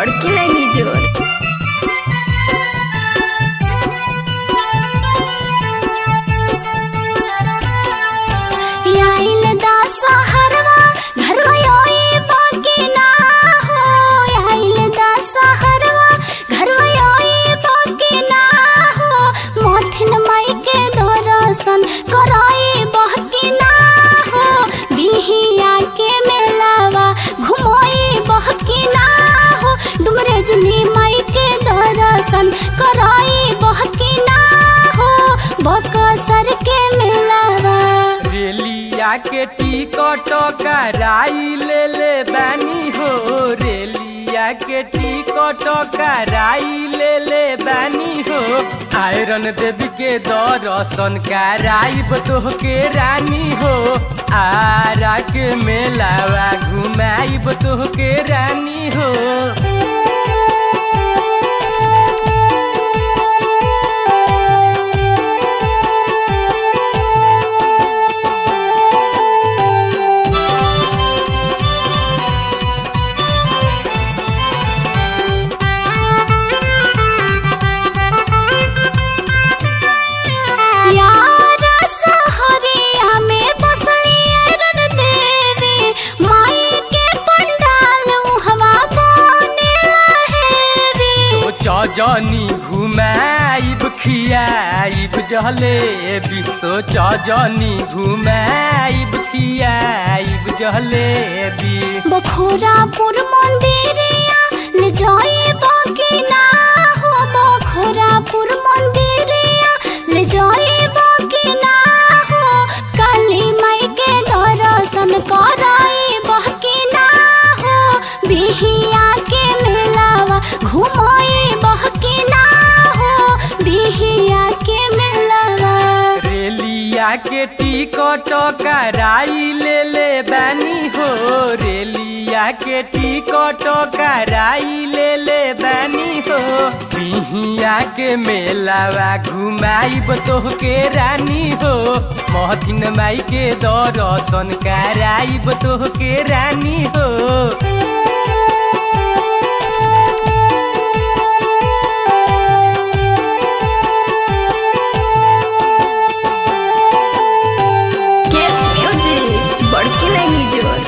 बड़की लाइनी जोर आइल दशहरवा घरवा योई बाकी ना हो आइल दशहरवा घरवा योई बाकी ना हो मोथिन माई के दर्शन कराई बाकी ना हो बिहिया के मेलावा घुमोई बाकी ना हो डुमरेजनी माई के दर्शन कराई बाकी ना हो बकसर के मेलावा रेलिया के टिकट कराई ले ले बानी हो रेलिया के टिकट कराई ले ले बानी हो आयरन देवी के दर्शन कराइब तोहके रानी हो आरा के मेलावा घुमाइब तोहके रानी हो यार सहरिया में बसली रन देवी माई के पंडाल हवा बने लहेरी सोच जनी घुमाइब खियाइब जलेबी सोच जनी घुमाइब खियाइब जलेबी बखोरापुर मंदिरिया ले जाई बाकी ना हो बखोरापुर मंदिरिया ले जाई बाकी ना हो काली माई के दर्शन कराई बाकी ना हो बिहिया के मेलावा घुमाई बाकी ना हो बिहिया के मेलावा रेलिया के टिकट कराई ले ले बानी हो रेलिया के टिकट कराई ले ले बानी हो बिहिया के मेलावा घुमाइब तोहके रानी हो महथिन माई के दर्शन कराइब तोहके रानी हो केस म्यूजिक बड़की लाइनी जोर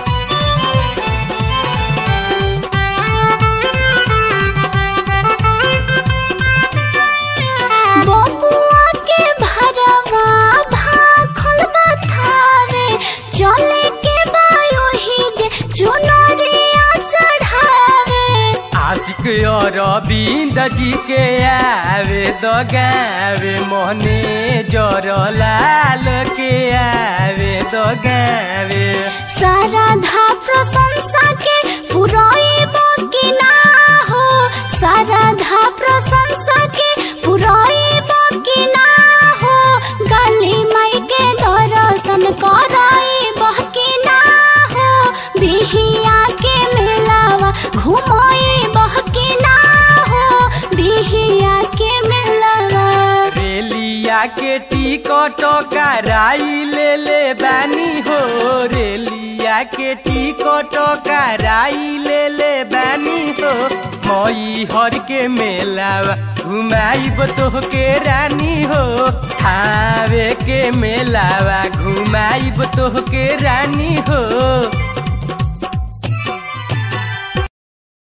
बबुआ के भरवा भाखल बथावे चले के बायो ही जे चुनरिया चढ़ावे आशिक अरविंद जी के आवे दगावे मोहने जर लाल के आवे दगावे सारा धा प्रशंसा के पुराई बाकी ना हो सारा धा प्रशंसा के पुराई बाकी ना हो गली माई के दर्शन कराई बाकी ना हो बिहिया के मेलावा घुमाई बाकी ना हो बिहिया के मेलावा रेलिया के टिकट कराई ले ले बानी हो रेलिया के टिकट कराई ले ले बानी हो मई हर के मेलावा घुमाइब तोहके रानी हो थावे के मेलावा घुमाइब तोहके रानी हो